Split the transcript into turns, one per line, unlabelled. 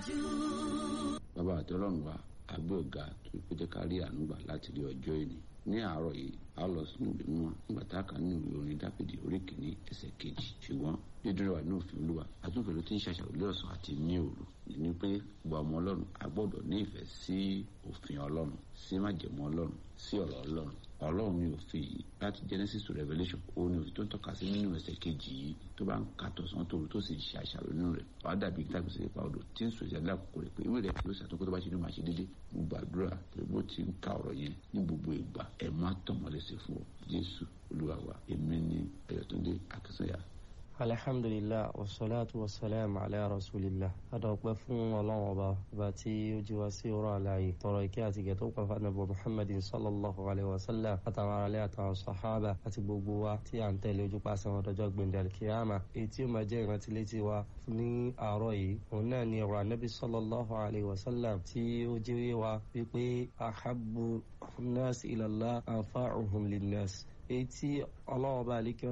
bàbá àti ọlọ́run wa àgbẹ̀ ọ̀gá tó kó jẹ́ ká rí àánú gbà láti rí ọjọ́ ìní ní àárọ̀ yìí a lọ sínú ìwé mímọ́ nígbà tá a kà nínú ìwé orin dáfídì orí kìíní ẹsẹ̀ kejì ṣùgbọ́n dídúró wà ní òfin olúwa àtúnfẹ́ ló ti ń ṣàṣàrò lé ọ̀sán àti ní òru ní pé gbogbo ọmọ ọlọ́run a gbọ́dọ̀ ní ìfẹ́ sí òfin ọlọ́run sí májẹ̀mú ọlọ́run sí ọ̀rọ̀ ọlọ́run ọlọ́run ní òfin yìí láti genesis to revelation òun ni òfin tó ń tọ́ka sí nínú ẹsẹ̀ kejì yìí tó bá ń ka tọ̀sán tòru tó sì ń ṣe àṣàrò nínú rẹ̀ wàá dàbí tàbí sí ipa odò tí ń sọ ìṣẹ̀lẹ̀ àkókò rẹ̀ pé ìwé rẹ̀ yóò ṣàtúnkọ́ tó bá ṣe ní máa ṣe dédé mo gbàdúrà pé bó ti ń ka ọ̀rọ̀ yẹn ní gbogbo ìgbà ẹ̀ má tọ̀mọ́lẹ́sẹ̀ fún ọ jésù olúwa wa èmi ni ayọ̀túndé akínsọ́yà
alhamdulilah wasalaatu wasalaam ala rasulillah adọ̀pẹ́ fún ọlọ́run ọba ọba tí ó jí wá sí ọ̀rọ̀ àlàyé tọrọ ìkẹ́ àti ìgẹ̀ tó pàfà nàbọ̀ muhammadin sallallahu alayhi wa sallam àtàwọn aráalé àtàwọn sahaba àti gbogbo wa tí à ń tẹ̀lé ojú pàṣẹ wọn dọjọ́ gbẹ̀ndẹ̀ alkiyama èyí tí ó máa jẹ́ ìrántí létí wa ní àárọ̀ yìí òun náà ni ọ̀rọ̀ anabi sallallahu alayhi wa sallam tí ó jẹ́ wa wípé ahabbu nas ilallah anfa'uhum linnas èyí tí ọlọ́run ọba àlékẹ́